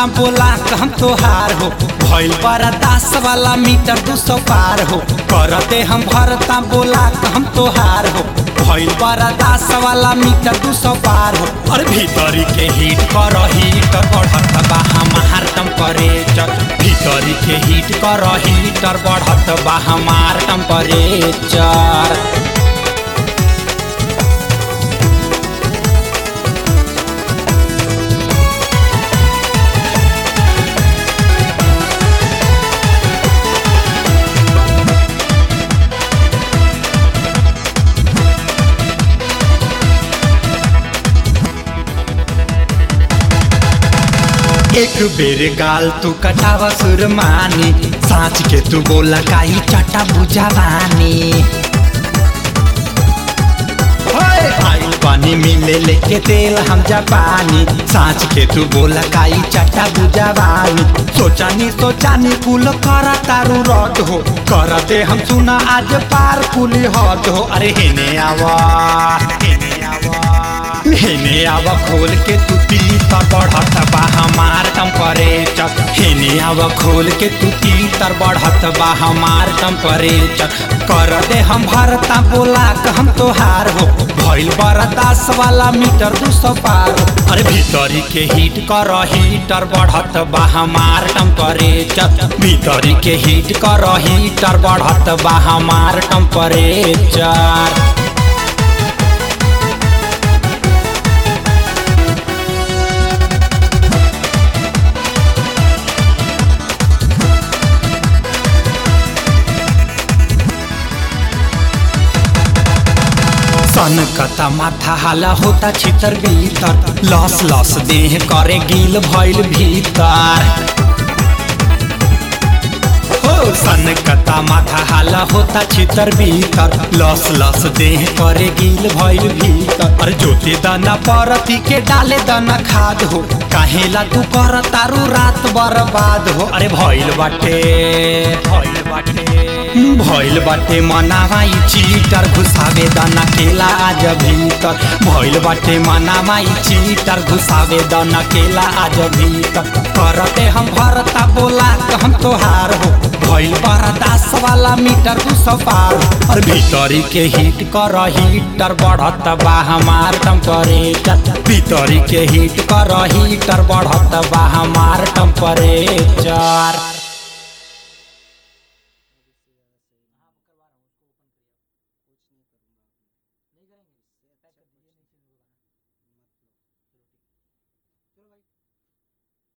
भरता बोला हम तोहार हो भइल बड़ा दास वाला मीटर दू सौ पार हो करते हम भरता बोला हम तोहार हो भइल बड़ा दास वाला मीटर दू सौ पार हो और भीतरी के हीट कर हीटर बढ़त बा हमार टेम्परेचर भीतरी के हीट कर हीटर बढ़त बा हमार टेम्परेचर एक बेर गाल तू कटावा सुरमानी साँच के तू बोला काई चटा बुझावानी आई पानी मिले लेके तेल हम जापानी साँच के तू बोला काई चटा बुझावानी सोचानी सोचानी कुल करा तारू रद हो करते हम सुना आज पार कुली हद हो अरे हेने आवा हेने आवा हेने आवा खोल के तू तीतर बढ़त बा हमार टेम्परेचर हेने आवा खोल के तू तीतर बढ़त बा हमार टेम्परेचर कर दे हम भरता बोला क हम तोहार हो भइल बरदास वाला मीटर दू सौ पार हो अरे भीतरी के हीट कर हीटर बढ़त बा हमार टेम्परेचर भीतरी के हीट कर हीटर बढ़त बा हमार टेम्परेचर सन कता माथा हाला होता छितर भीतर लस लस देह करे गिल भइल भीतर हो सन कता माथा हाला होता छितर भीतर लस लस देह करे गिल भइल भीतर अरे जोते दाना परती के डाले दाना खाद हो काहेला तू कर तारू रात बर्बाद हो अरे भइल बाटे भइल बाटे भइल बाटे मनावाई चीटर घुसावे दाना केला आज भीतर भइल बाटे मनावाई चीटर घुसावे दाना केला आज भीतर करते हम भरता बोला हम तोहार हो भइल बरदास वाला मीटर दू सौ पार और भीतरी के हीट कर हीटर बढ़त बा हमार टेम्परेचर भीतरी के हीट कर हीटर बढ़त बा हमार टेम्परेचर